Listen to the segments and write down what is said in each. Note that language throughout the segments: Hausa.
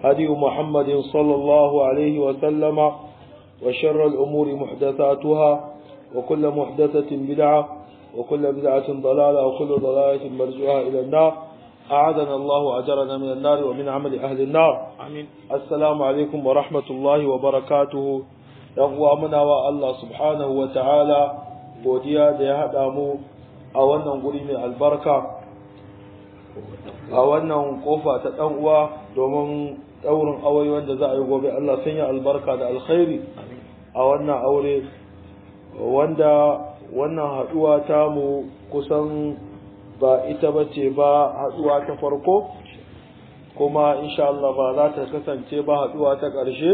هدي محمد صلى الله عليه وسلم وشر الأمور محدثاتها وكل محدثة بدعة وكل بدعة ضلالة وكل ضلالة مرجوها إلى النار أعاذنا الله أجرنا من النار ومن عمل أهل النار آمين السلام عليكم ورحمة الله وبركاته يقوى منا الله سبحانه وتعالى godiya da ya haɗa mu a wannan guri mai albarka a wannan kofa ta ɗan uwa domin ɗaurin aure wanda za a yi gobe Allah sanya albarka da alkhairi a wannan aure wanda wannan haɗuwa ta mu kusan ba ita ba ce ba haɗuwa ta farko kuma insha Allah ba za ta kasance ba haɗuwa ta ƙarshe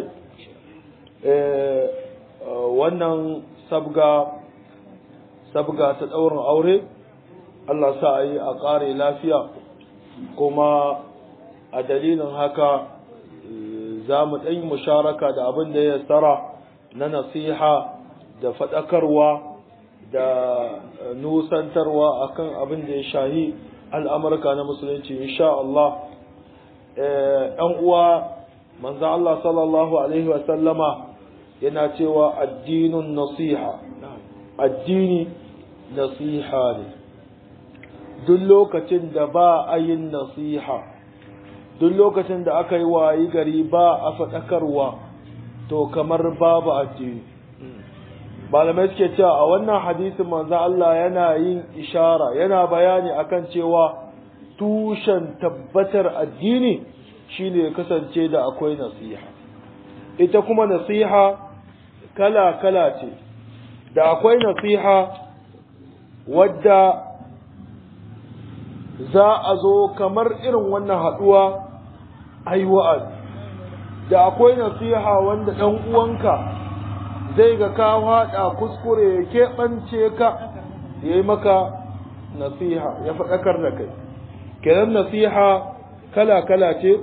wannan sabga sabga ta ɗaurin aure Allah sa a yi a ƙare lafiya kuma a dalilin haka za mu ɗan musharaka da abin da ya tsara na nasiha da faɗakarwa da nusantarwa akan abin da ya shahi al'amurka na musulunci insha Allah ɗan uwa manzo Allah sallallahu alaihi wasallama yana cewa addinin nasiha addini nasiha ne duk lokacin da ba a yin nasiha duk lokacin da aka yi wayi gari ba a faɗakarwa to kamar babu addini malamai suke cewa a wannan hadisin manzo Allah yana yin ishara yana bayani akan cewa tushen tabbatar addini shine ya kasance da akwai nasiha ita kuma nasiha kala kala ce da akwai nasiha wadda za a zo kamar irin wannan haɗuwa ai wa'azi da akwai nasiha wanda ɗan uwanka zai ga ka haɗa kuskure ya keɓance ka ya yi maka nasiha ya faɗakar da kai kenan nasiha kala-kala ce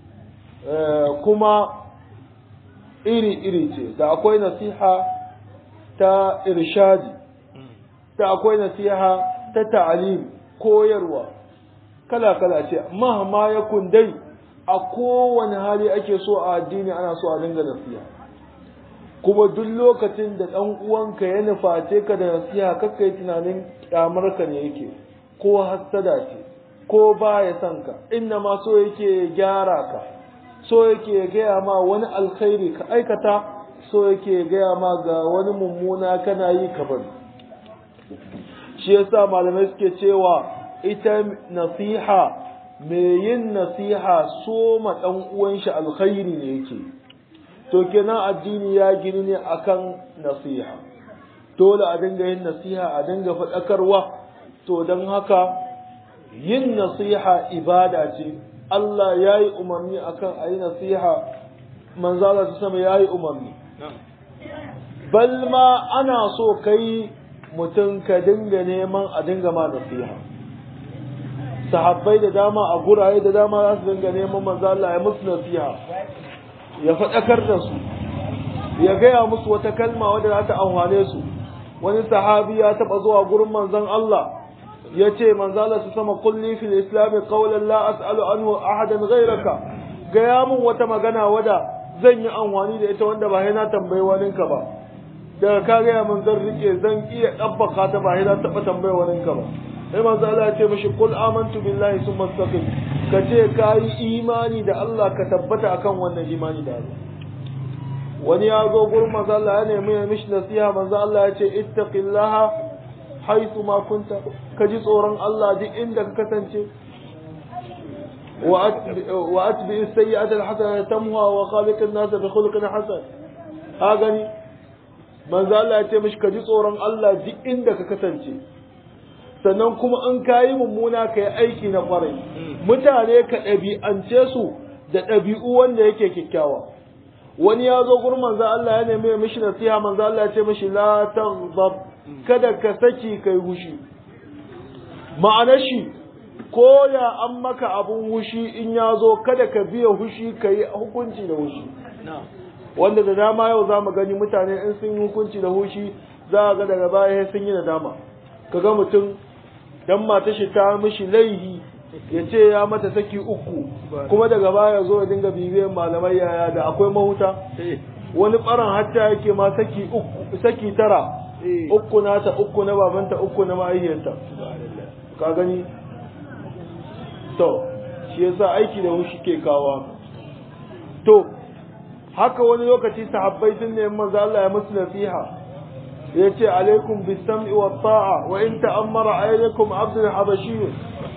kuma iri-iri ce da akwai nasiha ta irshadi da akwai nasiha ta ta'alim koyarwa kala-kala ce mahama ya kundai a kowane hali ake so a addini ana so a dinga nasiha kuma duk lokacin da ɗan uwanka ya nuface ka da nasiha kakka yi tunanin ƙyamarka ne yake ko hassada ce ko ba ya son ka inna ma so yake gyara ka so yake gaya ma wani alkhairi ka aikata so yake gaya ma ga wani mummuna kana yi ka bari shi yasa malamai suke cewa ita nasiha mai yin nasiha so ma ɗan uwan shi alkhairi ne yake to kenan addini ya gini ne akan nasiha dole a dinga yin nasiha a dinga faɗakarwa to don haka yin nasiha ibada ce Allah ya yi umarni akan a yi nasiha manzala su sama ya yi umarni balma ana so kai mutum ka dinga neman a dinga ma nasiha sahabbai da dama a guraye da dama za su dinga neman manzala ya musu nasiha ya faɗakar da su ya gaya musu wata kalma wadda za ta amfane su wani sahabi ya taɓa zuwa gurin manzon Allah ya ce manzala su sama kulli fil islami qawlan la as'alu anhu ahadan ghayraka gaya mun wata magana wadda zan yi amfani da ita wanda ba na tambayi waninka ba daga ka gaya mun zan rike zan iya ɗabbaka ta ba na taɓa tambayi waninka ba sai manzo Allah ya ce mishi qul amantu billahi summa istaqim ka ce ka yi imani da Allah ka tabbata akan wannan imani da Allah wani ya zo gurin manzo Allah ya nemi ya mishi nasiha manzo Allah ya ce ittaqillaha haythu ma kunta ka ji tsoron Allah duk inda ka kasance wa atbi as-sayyi'ata al-hasanata tamha wa khaliq an-nas bi khuluqin hasan ha gani manzo Allah ya ce mishi ka ji tsoron Allah duk inda ka kasance sannan kuma in kayi mummuna ka yi aiki na kwarai mutane ka ɗabi'ance su da ɗabi'u wanda yake kyakkyawa wani ya zo gurin manzo Allah ya nemi ya mishi nasiha manzo Allah ya ce mishi la taghdab kada ka saki kai hushi ma'anar shi ko ya an maka abun hushi in ya zo kada ka biya hushi ka yi hukunci da hushi wanda da dama yau za mu gani mutane in sun yi hukunci da hushi za a ga daga baya sun yi nadama ka ga mutum dan mata shi ta mishi laihi ya ce ya mata saki uku kuma daga baya zo ya dinga bibiyan malamai yaya da akwai mahuta wani ɓaran hatta yake ma saki uku saki tara uku nata uku na babanta uku na mahaifiyarta ka gani to shi yasa aiki da shi ke kawo to haka wani lokaci sahabbai sun nemi manzo Allah ya musu nasiha yace alaikum bis-sam'i wat-ta'a wa in ta'ammara alaykum 'abdun habashi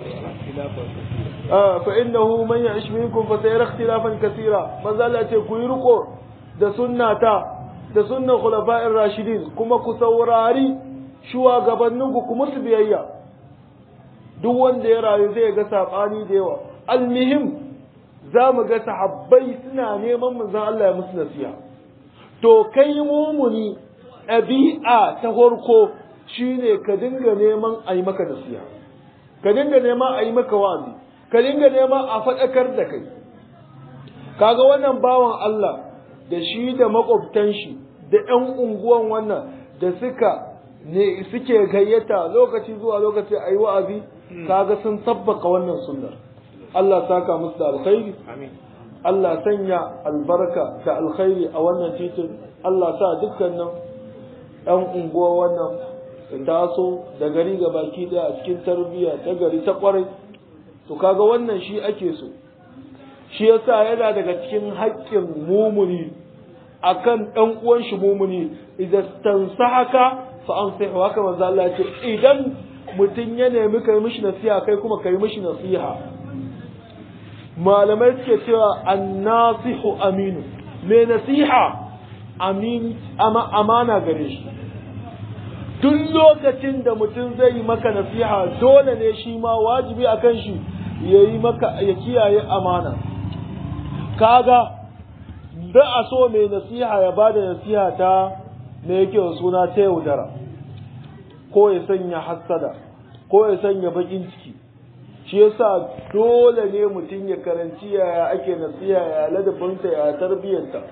fa innahu man ya'ish minkum fa sayara ikhtilafan kaseera manzo Allah yace ku yi riko da sunnata da sunnan khulafa'ir rashidin kuma ku saurari shugabanninku ku musu biyayya duk wanda ya rayu zai ga sabani da yawa almihim za mu ga sahabbai suna neman manzon Allah ya musu nasiha to kai mumuni ɗabi'a ta farko shine ka dinga neman a yi maka nasiha ka dinga neman a yi maka wazi ka dinga neman a faɗakar da kai kaga wannan bawan Allah da shi da makwabtan shi da ƴan unguwan wannan da suka ne suke gayyata lokaci zuwa lokaci a yi wa'azi kaga sun tabbaka wannan sunnar Allah saka musu da alkhairi Allah sanya albarka da alkhairi a wannan titin Allah sa dukkanin ɗan unguwa wannan taso da gari ga baki ɗaya a cikin tarbiyya ta gari ta kwarai to kaga wannan shi ake so shi yasa yana daga cikin haƙƙin mumuni akan ɗan uwan shi mumuni idan tansahaka fa ansihu haka manzo Allah ya ce idan mutum ya nemi kai mishi nasiha kai kuma kai mishi nasiha malamai suke cewa annasihu aminu mai nasiha amin ama amana gare shi duk lokacin da mutum zai yi maka nasiha dole ne shi ma wajibi a kan shi ya yi maka ya kiyaye amana kaga da a so mai nasiha ya ba da nasiha ta me yake suna ta yaudara ko ya sanya hassada ko ya sanya bakin ciki shi yasa dole ne mutum ya karanci yaya ake nasiha ya ladabinta ya tarbiyyanta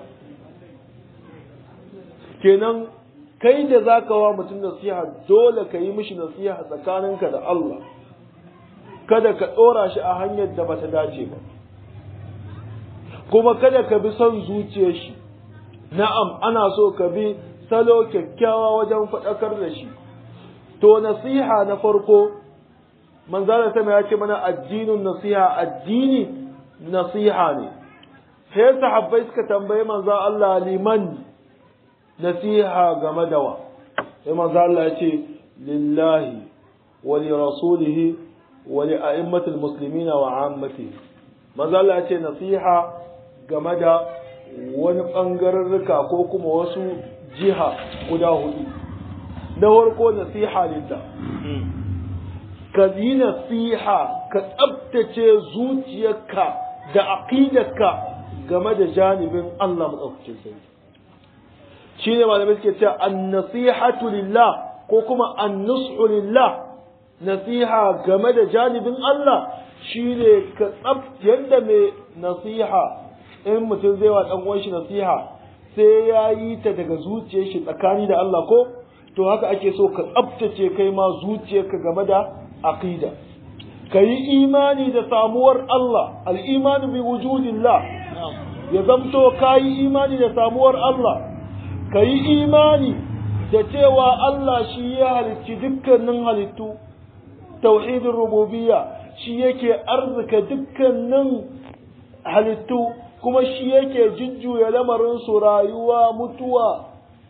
kenan kai da zaka wa mutum nasiha dole ka yi mishi nasiha tsakaninka da Allah kada ka ɗora shi a hanyar da bata dace ba kuma kada ka bi son zuciyar shi na'am ana so ka bi salo kyakkyawa wajen faɗakar da shi to nasiha na farko manzala sama ya ce mana addinin nasiha addini nasiha ne sai sahabbai suka tambayi manzo Allah liman nasiha game da wa sai manzo Allah ya ce lillahi wa li rasulihi wa li a'immatil muslimina wa ammatihi manzo Allah ya ce nasiha game da wani bangararruka ko kuma wasu jiha guda hudu na farko nasiha lillah ka yi nasiha ka tsabtace zuciyarka da aqidarka game da janibin Allah maɗaukacin sarki shi ne malamai suke cewa an nasihatu lillah ko kuma an nushu lillah nasiha game da janibin Allah shi ne ka tsabtace yadda mai nasiha in mutum zai wa ɗan uwan shi nasiha sai ya yi ta daga zuciyar shi tsakani da Allah ko to haka ake so ka tsabtace kai ma zuciyarka game da aqida ka yi imani da samuwar Allah al'imani bi wujudillah ya zamto ka yi imani da samuwar Allah ka yi imani da cewa Allah shi ya halicci dukkanin halittu tauhidin rububiyya shi yake arzika dukkanin halittu kuma shi yake jujjuya lamarin su rayuwa mutuwa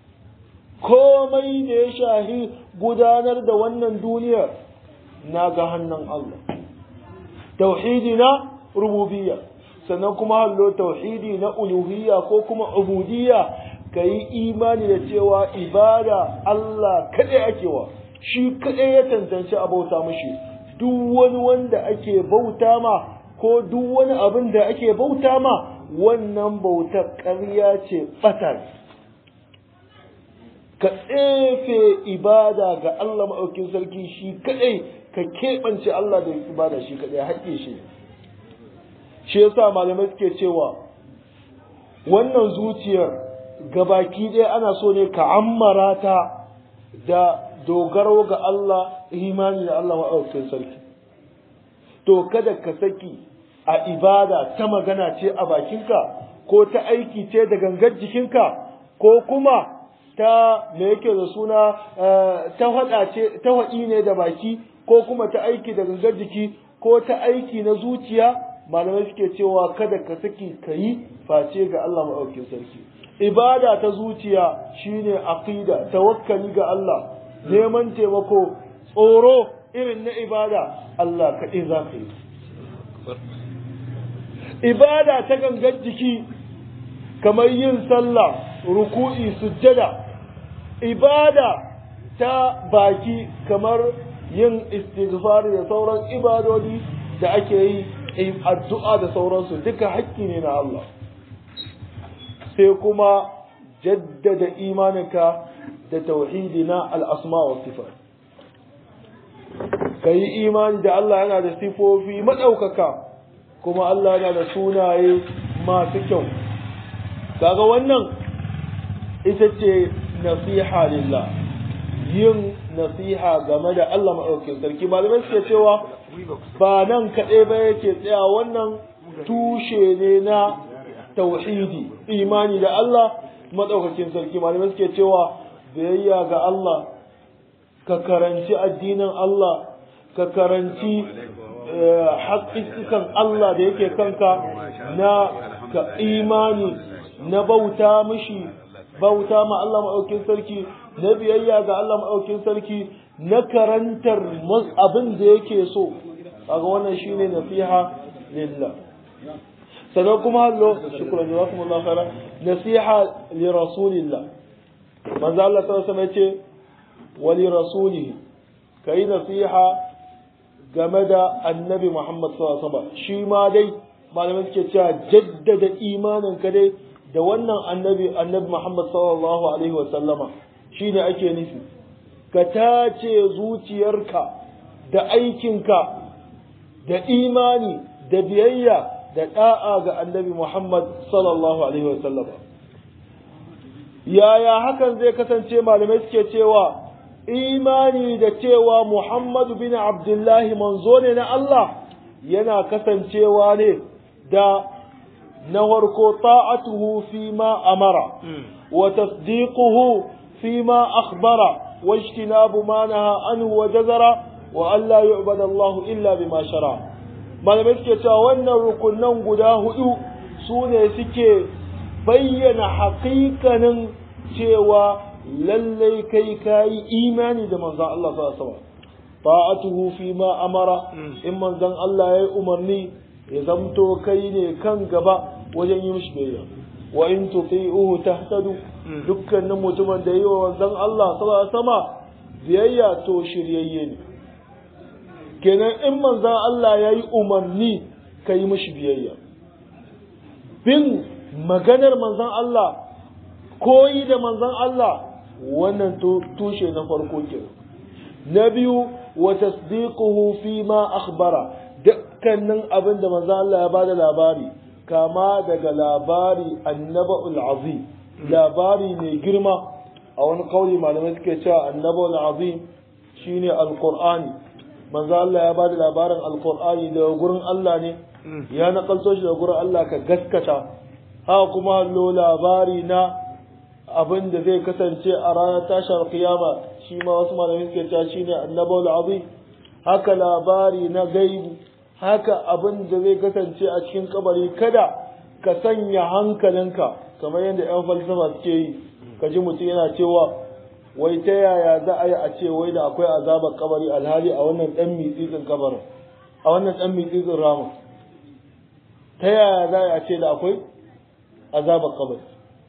komai da ya shahi gudanar da wannan duniyar na ga hannun Allah tauhidi na rububiyya sannan kuma hallo tauhidi na uluhiyya ko kuma ubudiyya ka yi imani da cewa ibada Allah kaɗai ake wa shi kaɗai ya tantance a bauta mashi duk wani wanda ake bauta ma ko duk wani abin da ake bauta ma wannan bautar ƙarya ce ɓatar ka tsefe ibada ga Allah maɗaukin sarki shi kaɗai ka keɓance Allah da ibada shi kaɗai haƙƙe shi shi yasa malamai suke cewa wannan zuciyar gabaki ɗaya ana so ne ka ammara ta da dogaro ga Allah imani da Allah maɗaukin sarki to to kada ka saki a ibada ta magana ce a bakinka ko ta aiki ce da gangar jikinka ko kuma ta me yake da suna ta hada ce ta hadi ne da baki ko kuma ta aiki da gangar jiki ko ta aiki na zuciya malamai suke cewa kada ka saki kayi face ga Allah maɗaukin sarki ibada ta zuciya shine aqida tawakkali ga Allah neman taimako tsoro irin na ibada Allah kaɗai za ka yi ibada ta gangar jiki kamar yin sallah ruku'i sujjada ibada ta baki kamar yin istighfar da sauran ibadodi da ake yi addu'a da sauransu duka hakki ne na Allah sai kuma jaddada imaninka da tauhidi na al'asma wa sifat ka yi imani da Allah yana da sifofi maɗaukaka kuma Allah yana da sunaye masu kyau kaga wannan ita ce nasiha lillah yin nasiha game da Allah maɗaukin sarki malamai suke cewa ba nan kaɗai ba yake tsaya wannan tushe ne na tauhidi imani da Allah maɗaukakin sarki malamai suke cewa biyayya ga Allah ka karanci addinin Allah ka karanci haƙiƙikan Allah da yake kanka na ka imani na bauta mishi bauta ma Allah maɗaukin sarki na biyayya ga Allah maɗaukin sarki na karantar abin da yake so kaga wannan shine nasiha lillah sannan kuma hallo shukran jazakumullahu khairan nasiha li rasulillah manzo Allah sallallahu alaihi wasallam yace wa li rasulihi kai nasiha game da annabi Muhammad sallallahu alaihi wasallam shi ma dai malamai suke cewa jaddada imanin ka dai da wannan annabi annabi Muhammad sallallahu alaihi wasallama shine ake nufi ka tace zuciyarka da aikinka da imani da biyayya da da'a ga annabi Muhammad sallallahu alaihi wasallama yaya hakan zai kasance malamai suke cewa imani da cewa Muhammadu bin Abdullahi manzo ne na Allah yana kasancewa ne da na farko ta'atuhu fi ma amara wa tasdiquhu fi ma akhbara wa ijtinabu ma naha anhu wa jazara wa an la yu'bada Allah illa bima shara malamai suke cewa wannan rukunan guda hudu su ne suke bayyana haƙiƙanin cewa lallai kai kayi imani da manzon Allah sallallahu alaihi wasallam ta'atuhu fi ma amara in manzon Allah yayi umarni ya zamto kai ne kan gaba wajen yi mishi biyayya wa in tuti'uhu tahtadu dukkanin mutumin da yi wa manzon Allah sallallahu alaihi wasallam biyayya to shiryayye ne kenan in manzon Allah yayi umarni kai mishi biyayya bin maganar manzon Allah koyi da manzon Allah wannan tushe na farko ke na biyu wa tasdiquhu fi ma akhbara dukkanin abin da manzo Allah ya bada labari kama daga labari annaba'ul azim labari mai girma a wani kauli malamai suke cewa annaba'ul azim shine alqur'ani manzo Allah ya bada labarin alqur'ani daga gurin Allah ne ya nakalto shi daga gurin Allah ka gaskata haka kuma lo labari na abin da zai kasance a ranar tashar kiyama shi ma wasu malamai suke cewa shine annabawul azim haka labari na gaibu haka abin da zai kasance a cikin kabari kada ka sanya hankalinka kamar yadda yan falsafa suke yi ka ji mutum yana cewa wai ta yaya za a yi a ce wai da akwai azabar kabari alhali a wannan dan mitsitsin kabarin a wannan dan mitsitsin ramin ta yaya za a ce da akwai azabar kabari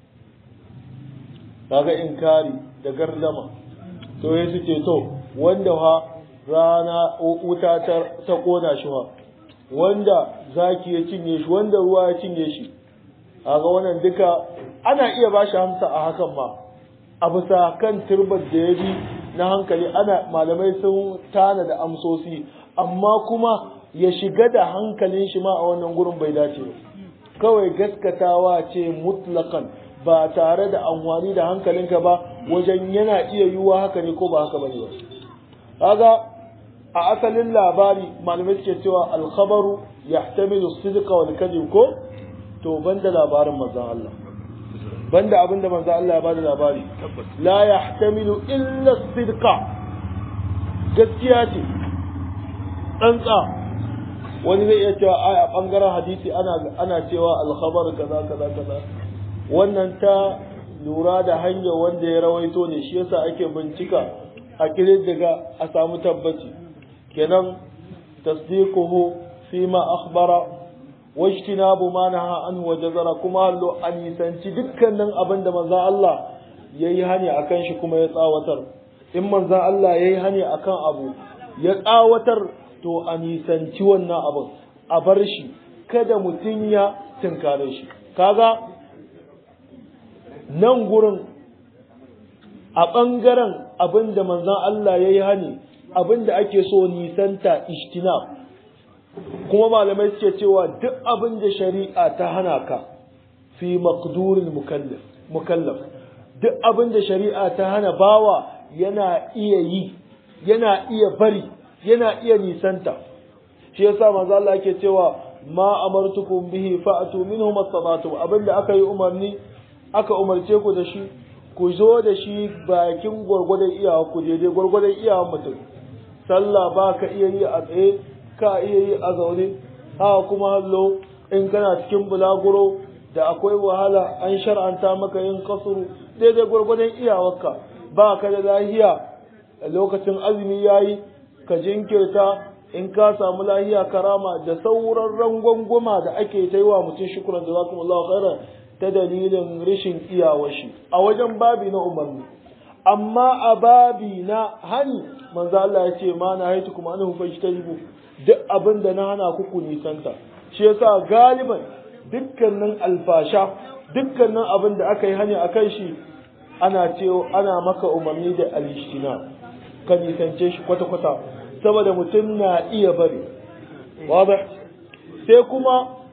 kaga inkari da gardama to ya suke to wanda ha rana wuta ta kona shi ha wanda zaki ya cinye shi wanda ruwa ya cinye shi kaga wannan duka ana iya ba shi hamsa a hakan ma a bisa kan turbar da ya bi na hankali ana malamai sun tana da amsosi amma kuma ya shiga da hankalin shi ma a wannan gurin bai dace ba kawai gaskatawa ce mutlakan ba tare da amfani da hankalinka ba wajen yana iya yiwuwa haka ne ko ba haka bane ba kaga a asalin labari malamai suke cewa alkhabaru yahtamilu sidqa wal kadhib ko to banda labarin manzon Allah banda abinda manzon Allah ya bada labari la yahtamilu illa sidqa gaskiya ce tsantsa wani zai iya cewa a bangaren hadisi ana ana cewa alkhabar kaza kaza kaza wannan ta lura da hanyar wanda ya rawaito ne shi yasa ake bincika a daga a samu tabbaci kenan tasdiquhu fi ma akhbara wajtinabu ma naha anhu wa jazara kuma hallo an yisanci dukkanin abin da manzo Allah yayi hani akan shi kuma ya tsawatar in manzo Allah yayi hani akan abu ya tsawatar to a nisanci wannan abin a bar shi kada mutum ya tunkare shi kaga nan gurin a ɓangaren abin da manzan Allah ya yi hani abin da ake so nisanta ishtina kuma malamai suke cewa duk abin da shari'a ta hana ka fi maqdurin mukallaf duk abin da shari'a ta hana bawa yana iya yi yana iya bari yana iya nisanta shi yasa manzo Allah yake cewa ma amartukum bihi fa'atu minhu mastata'tum abinda aka yi umarni aka umarce ku da shi ku zo da shi bakin gwargwadon iyawa ku daidai gwargwadon iyawa mutum sallah ba ka iya yi a tsaye ka iya yi a zaune haka kuma hallo in kana cikin bulaguro da akwai wahala an shar'anta maka yin kasuru daidai gwargwadon iyawarka ba ka da lahiya lokacin azumi yayi ka jinkirta in ka samu lahiya karama da sauran rangwangwama da ake ta yi wa mutum shukuran da zakumullahu khairan ta dalilin rashin iyawar shi a wajen babi na umarni amma a babi na hani manzo Allah ya ce ma na haitu kuma an hufa shi duk abin da na hana ku ku nisanta shi yasa galiban dukkanin alfasha dukkanin abin da aka yi hani a kan shi ana ce ana maka umarni da alishtina ka nisance shi kwata-kwata saboda mutum na iya bari wadda sai kuma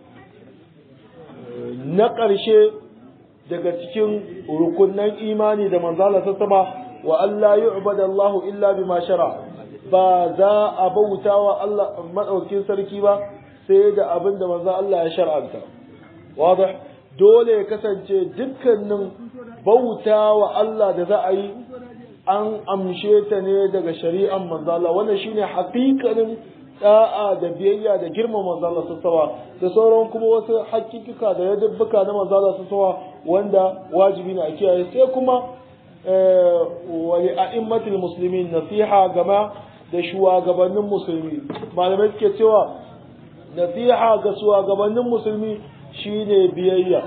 na ƙarshe daga cikin rukunan imani da manzala ta sama wa Allah yu'bada Allah illa bima shara ba za a bauta wa Allah madaukin sarki ba sai da abin da manzo Allah ya shar'anta wadah dole ya kasance dukkanin bauta wa Allah da za a yi an amshe ta ne daga shari'an manzo Allah wannan shine haƙiƙanin da'a da biyayya da girma manzo Allah sassawa da sauran kuma wasu hakikika da yadubbuka na manzo Allah sassawa wanda wajibi ne a kiyaye sai kuma wa li a'immatil muslimin nasiha gama da shugabannin musulmi malamai suke cewa nasiha ga shugabannin musulmi shine biyayya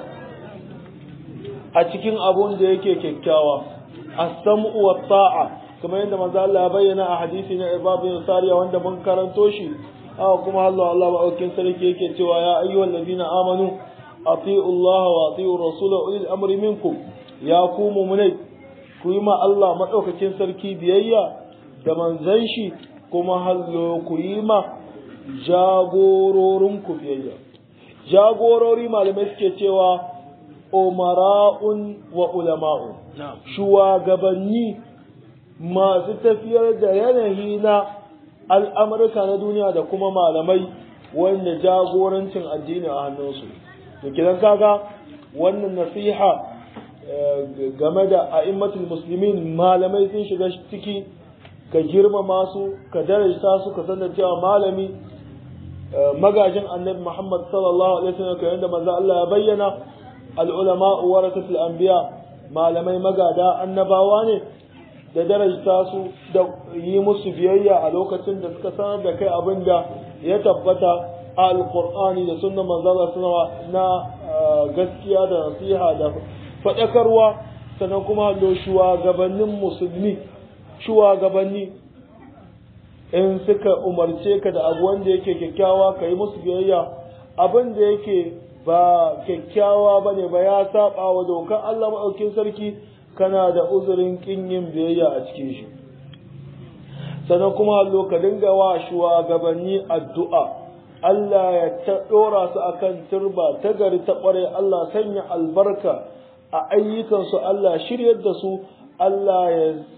a cikin abun da yake kyakkyawa as-sam'u wa ta'a kamar yadda manzo Allah ya bayyana a hadisi na Ibab bin Sariya wanda mun karanto shi haka kuma Allah Allah ma'aukin sarki yake cewa ya ayyuhal ladina amanu ati'u Allah wa ati'u rasula ulil amri minkum ya ku mu'minai ku yi ma Allah madaukakin sarki biyayya da manzon shi kuma hallo ku yi ma jagororin ku biyayya jagorori malamai suke cewa umara'un wa ulama'un shugabanni masu tafiyar da yanayi na al'amurka na duniya da kuma malamai wanda jagorancin addini a hannunsu to kidan kaga wannan nasiha game da a'immatul muslimin malamai sun shiga ciki ka girmama su ka darajta su ka sanar cewa malami magajin annabi Muhammad sallallahu alaihi wasallam kamar yadda manzo Allah ya bayyana al-ulama warasatul anbiya malamai magada annabawa ne da darajta su da yi musu biyayya a lokacin da suka sanar da kai abin da ya tabbata a alkur'ani da sunnan manzala suna na gaskiya da nasiha da faɗakarwa sannan kuma da shugabannin musulmi shugabanni in suka umarce ka da abu wanda yake kyakkyawa ka yi musu biyayya abin da yake ba kyakkyawa ba ne ba ya saba wa dokar Allah maɗaukin sarki kana da uzurin kin yin biyayya a cikin shi sannan kuma hallo ka dinga wa shugabanni addu'a Allah ya ta dora su akan turba ta gari ta kware Allah sanya albarka a ayyukansu Allah shiryar da su Allah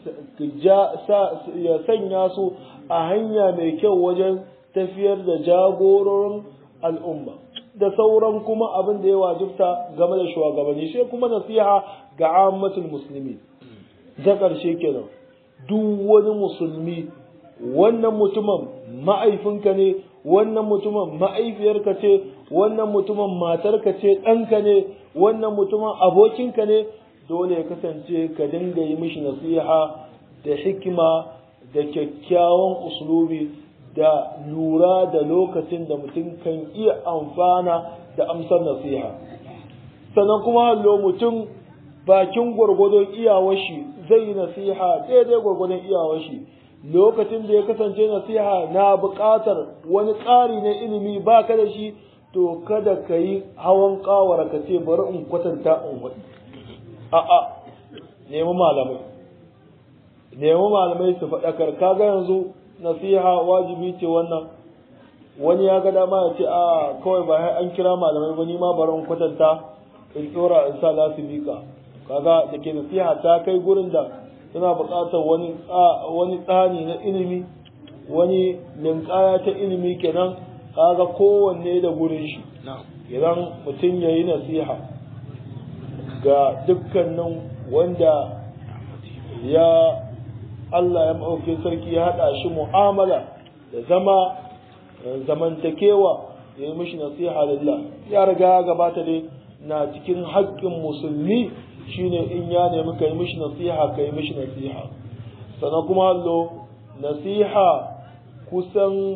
ya sanya su a hanya mai kyau wajen tafiyar da jagororin al'umma da sauran kuma abin da ya wajibta game da shugabanni sai kuma nasiha ga ammatul musulmi da ƙarshe kenan duk wani musulmi wannan mutumin ma'aifinka ne wannan mutumin ma'aifiyarka ce wannan mutumin matarka ce ɗanka ne wannan mutumin abokinka ne dole ya kasance ka dinga yi mishi nasiha da hikima da kyakkyawan uslubi da lura da lokacin da mutum kan iya amfana da amsar nasiha sannan kuma hallo mutum bakin gwargwadon iyawashi zai yi nasiha daidai gwargwadon iyawashi lokacin da ya kasance nasiha na buƙatar wani ƙari na ilimi ba ka da shi to kada ka yi hawan ƙawara ka ce bari in kwatanta in waɗi a'a nemi malamai nemi malamai su faɗakar kaga yanzu nasiha wajibi ce wannan wani ya ga dama ya ce a kawai ba an kira malamai ba ni ma bari in kwatanta in tsora in sa lasifika kaga da ke nasiha ta kai gurin da suna buƙatar wani wani tsani na ilimi wani linkaya ta ilimi kenan kaga kowanne da gurin shi idan mutum ya yi nasiha ga dukkanin wanda ya Allah ya maɗaukin sarki ya haɗa shi mu'amala da zama zamantakewa ya yi mishi nasiha lillah ya riga ya gabata dai na cikin haƙƙin musulmi shine in ya nemi ka yi mishi nasiha ka yi mishi nasiha sannan kuma allo nasiha kusan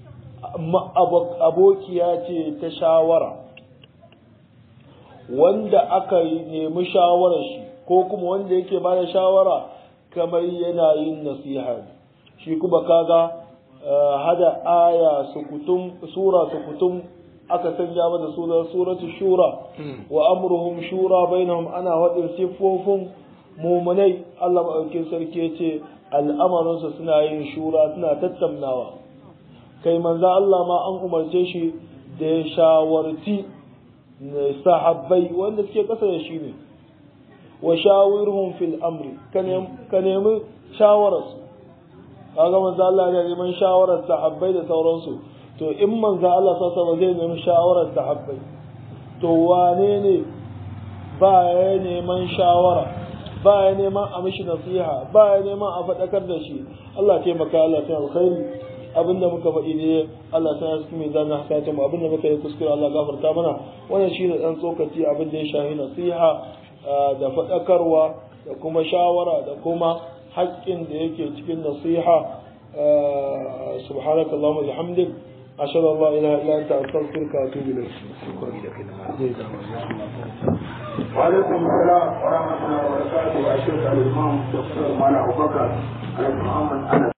abokiya ce ta shawara wanda aka nemi shawarar shi ko kuma wanda yake ba da shawara kamar yana yin nasiha shi kuma kaga hada aya sukutum sura sukutum aka sanya mata sunan suratu shura wa amruhum shura bainahum ana wadin siffofin mumunai Allah maɗaukin sarki yace al'amarinsu suna yin shura suna tattaunawa kai manzo Allah ma an umarce shi da ya shawarci sahabbai wanda suke kasa da shi ne wa shawirhum fil amri ka nemi shawararsu kaga manzo Allah ya neman shawarar sahabbai da sauransu to in manzo Allah sassa ba zai nemi shawarar sahabbai to wane ne ba ya neman shawara ba ya neman a mishi nasiha ba ya neman a faɗakar da shi Allah taimaka Allah ta alkhairi abinda muka faɗi ne Allah ta yasu mai zana hasata mu abinda muka yi kuskure Allah gafarta mana wannan shine dan tsokaci abin da ya shahi nasiha da faɗakarwa da kuma shawara da kuma haƙƙin da yake cikin nasiha subhanaka allahumma bihamdik ashhadu an la ilaha illa anta astaghfiruka wa atubu ilayk وعليكم السلام ورحمة الله وبركاته أشهد الإمام دكتور مالا أبو بكر على محمد أنس